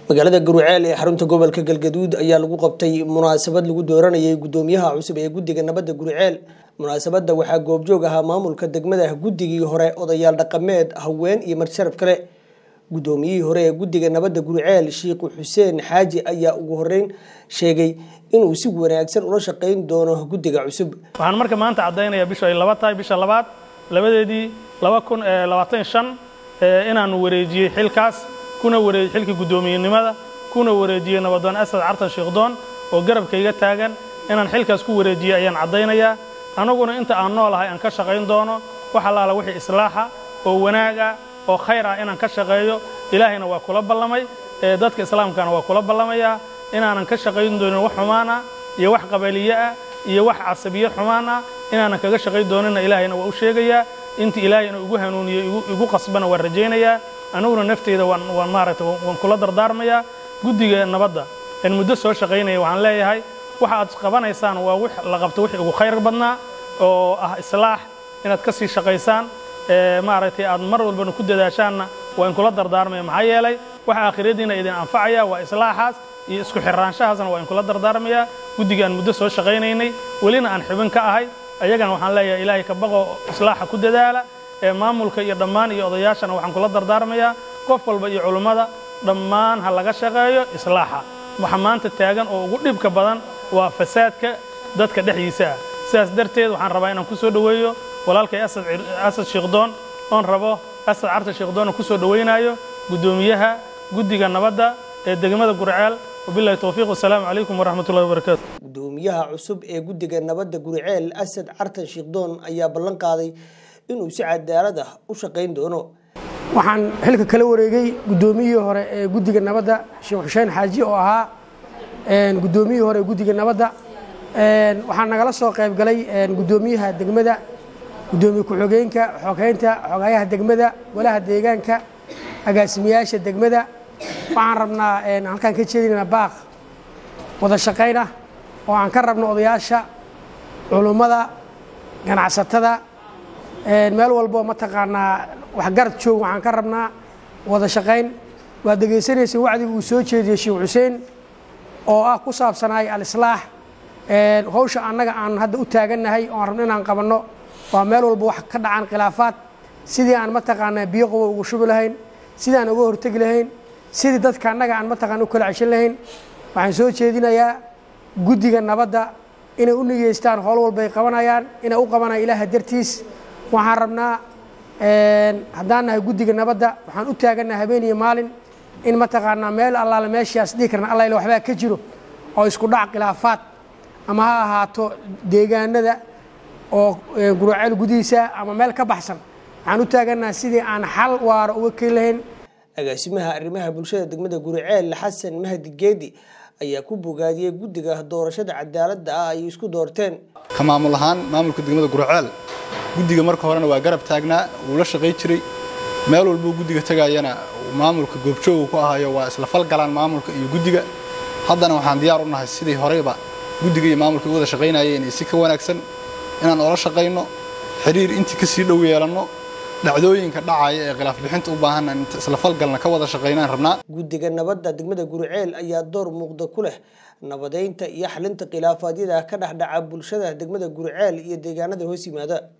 magaalada garuceel ee xarunta gobolka galgaduud ayaa lagu qabtay munaasabad lagu dooranayay gudoomiyaha cusub ee guddiga nabadda guriceel munaasabadda waxaa goobjoog ahaa maamulka degmada guddigii hore odayaal dhaqameed haween iyo marsharaf kale gudoomiyihii hore ee guddiga nabadda guriceel shiikhu xuseen xaaji ayaa ugu horeyn sheegay inuu si wanaagsan ula shaqayn doono guddiga cusub waxaan marka maanta caddaynayaa bishu ay laba tahay bisha labaad labadeedii laba kun labaatan shan inaanu wareejiyey xilkaas kuna wareejiyey xilkii guddoomiyenimada kuna wareejiyey nabadoon asad cartan shiikhdoon oo garabkayga taagan inaan xilkaas ku wareejiyey ayaan caddaynayaa annaguna inta aan noolahay aan ka shaqayn doono wax allaala wixii islaaxa oo wanaaga oo khayr ah inaan ka shaqeeyo ilaahayna waa kula ballamay dadka islaamkana waa kula ballamayaa inaanan ka shaqayn doonin wax xumaan ah iyo wax qabaliye ah iyo wax casabiye xumaan ah inaanan kaga shaqayn doonina ilaahayna waa u sheegayaa intii ilaahay inuu igu hanuuniyo igu qasbana waan rajaynayaa aniguna nafteyda waan waan maaragtay waan kula dardaarmayaa guddiga nabadda aan muddo soo shaqaynaya waxaan leeyahay waxa aad qabanaysaan waa wix la qabto wixii ugu khayr badnaa oo ah islaax inaad ka sii shaqaysaan maaragtay aad mar walbana ku dadaashaanna waa in kula dardaarmaya maxaa yeelay waxa aakhiradiina idin anfacaya waa islaaxaas iyo isku xiraanshahaasna waa in kula dardaarmayaa guddiga aan muddo soo shaqaynaynay welina aan xubin ka ahay ayagana waxaan leeyahay ilaahay ka baqo islaaxa ku dadaala ee maamulka iyo dhammaan iyo odayaashana waxaan kula dardaarmayaa qof walba iyo culummada dhammaan ha laga shaqeeyo islaaxa waxa maanta taagan oo ugu dhibka badan waa fasaadka dadka dhexdiisa ah sidaas darteed waxaan rabaa inaan ku soo dhoweeyo walaalkay asad shiikhdoon oon rabo asad carta shiikhdoonna ku soo dhowaynaayo guddoomiyaha guddiga nabadda ee degmada gurceel wabilahi towfiiq wasalaamu calaykum waraxmatullahi wabarakaatu gudoomiyaha cusub ee guddiga nabadda guriceel asad cartan shiikhdoon ayaa ballan qaaday inuu si cadaalad ah u shaqayn doono waxaan xilka kala wareegay guddoomiyihii hore ee guddiga nabadda sheekh xuseen xaaji oo ahaa guddoomiyihii hore ee guddiga nabadda waxaa nagala soo qayb galay guddoomiyaha degmada guddoomiye ku-xogeenka xogeynta xogayaha degmada golaha deegaanka agaasimayaasha degmada waxaan rabnaa halkaan ka jeedinayna baaq wada shaqayn ah oo aan ka rabno odayaasha culummada ganacsatada meel walbo mataqaanaa waxgarad joog waxaan ka rabnaa wada shaqayn waad dhegaysanaysa wacdiga uu soo jeediyey sheekh xuseen oo ah ku saabsanaay al-islaax hawsha annaga aan hadda u taagannahay oo aan rabno inaan qabanno waa meel walba wax ka dhacaan khilaafaad sidii aan mataqaanaa biyo qabow ugu shubi lahayn sidii aan uga hortegi lahayn sidii dadka annaga aan mataqaana u kala ceshan lahayn waxaan soo jeedinayaa guddiga nabadda inay u nigeystaan howl walbay qabanayaan inay u qabanayaan ilaaha dartiis waxaan rabnaa haddaan nahay guddiga nabadda waxaan u taagannaha habeen iyo maalin in mataqaanaa meel allaale meeshaas dhihi karna alla ila waxbaa ka jiro oo isku dhac khilaafaad ama ha ahaato deegaanada oo guraceel gudihiisa ama meel ka baxsan waxaan u taagannaha sidii aan xal waara uga keeni lahayn agaasimaha arrimaha bulshada degmada guriceel xasan mahdi geedi ayaa ku bogaadiyey guddiga doorashada cadaaladda ah ay isku doorteen ka maamul ahaan maamulka degmada gurceel guddiga marka horena waa garab taagnaa wuu la shaqay jiray meel walbuu guddiga tegayana maamulka goobjooga ku ahayo waa isla falgalaan maamulka iyo guddiga haddana waxaan diyaar u nahay sidii horeyba guddiga iyo maamulka u wada shaqaynayeen iyo si ka wanaagsan inaan oola shaqayno xiriir intii ka sii dhow yeelanno dhacdooyinka dhacaya ee khilaaf bixinta u baahanna inta isla falgalna ka wada shaqaynaan rabnaa guddiga nabadda degmada guriceel ayaa door muuqda ku leh nabadeynta iyo xalinta khilaafaadyada ka dhexdhaca bulshada degmada guriceel iyo deegaanada hoos yimaada